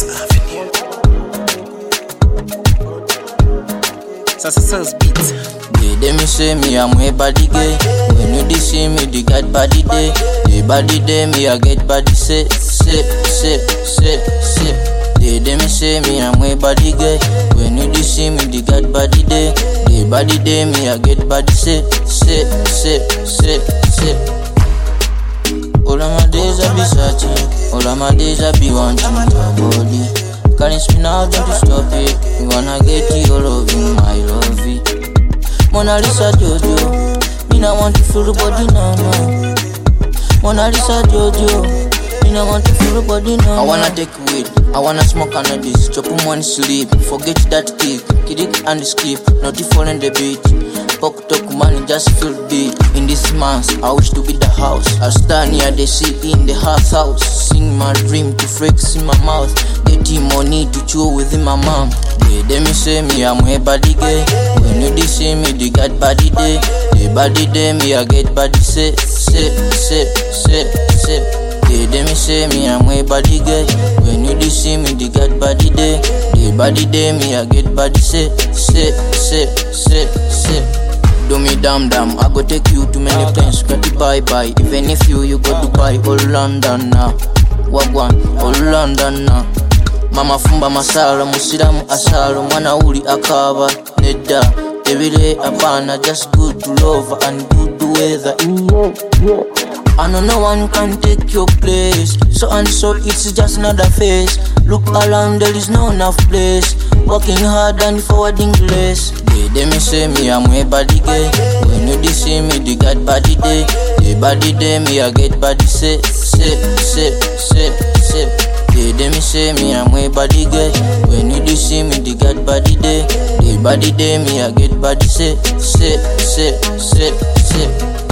Fifth Avenue. Success beats. They dey me say me I'm way body gay. When you dey see me, they got body day. The body day me I get body say say say say say. They dey me say me I'm way body gay. When you dey see me, they got body day. The body day me I get body say say say say say. All of my days I be searching, all of my days I be wanting your body. Can't spin out, don't you stop it. You wanna get you all of you, my love it. Mona Lisa Jojo, me not want to feel the body now, no. Mona Lisa Jojo, me not want to feel the body now. I wanna take weed, I wanna smoke cannabis, chop on one sleep, forget that kick, kick and skip, not the fall in the beat. Pok talk money just feel big in this month. I wish to be the house. I stand here the sea in the half house. Sing my dream to flex in my mouth. Getting money to chew within my mom. They dey me say me I'm way body gay. When you dey see me, they got body day. The body day me I get body say say say say say. They dey me say me I'm way body gay. When you dey see me, they got body day. The body day me I get body say say say say say. Do me damn damn, I go take you to many places, got to bye bye. Even if you you go Dubai or London now, wagwan or London now. Mama fumba masala, musiramu asalo, mwana uli akaba nedda. Ebire apana, just good to love and good weather. I know no one can take your place. So and so it's just another face. Look around, there is no enough place. Working hard and forwarding less. They dey me say me I'm way body gay. When you dey see me, they got body day. The body day me I get body say say say say say. They dey me say me I'm way body gay. When you dey see me, they got body day. The body day me I get body say say say say say.